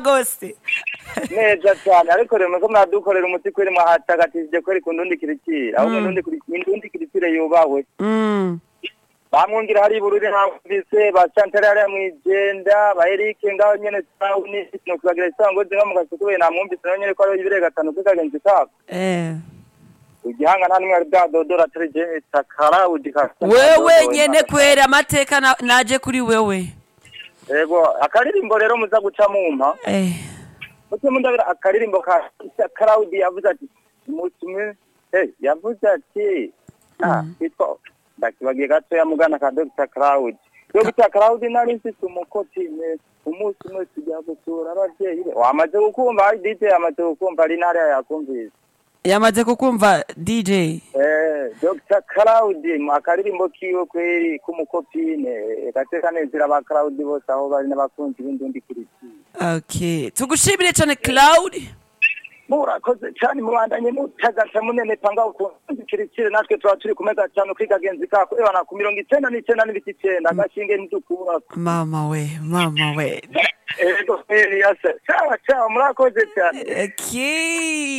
gose neza cyane ariko rero muko mwadukorera umuti kweri mwahatagatiije kweri ku ndundi kiritire aho ndundi ndundi kiritire yubawe Mm. bamwungira hari bururi hamvise ba Chantal ari mwijenda ba Eric ngaho nyene tawuni no kubagira isango zinga mu gasukuye namwumvise nawe nyene ko ari ibirega gatanu kikagenzi kako Eh. igihanga nta nimwe ari bwadodora atari je takara udika wewe nyene kwera amateka na- naje kuri wewe yego akaririmbo rero muza guca mumpa Eh. Muke mundabira akaririmbo ka Claudi yavuze ati umunsi umwe eh yavuze ati ah kitwa ndakibagiye gato ya mugana ka Dr Claudi Dr Claudi nari mfite umukoti ne umunsi umwe tujya gusura abavyeyi be wamaze gukumva ari DJ yamaze gukumva ari ntara yakumvise yamaze kukumva dj eh Dr Claudi mu akaririmbo kiwe kweri k'umukopine gateka nezera ba Claudi bose aho bari n'abakunzi b'indundi kiriti okay tugushimire cyane cloud murakoze cyane mubandanye mutagasa munene panga ukuntu kirikire natwe tuba turi ku meza cyane kuri kagenzi kako ebana ku mirongo icenda n'icenda n'ibiti icenda agashinge nidukura mama we mama we ego yase cawa cawa murakoze cyane okay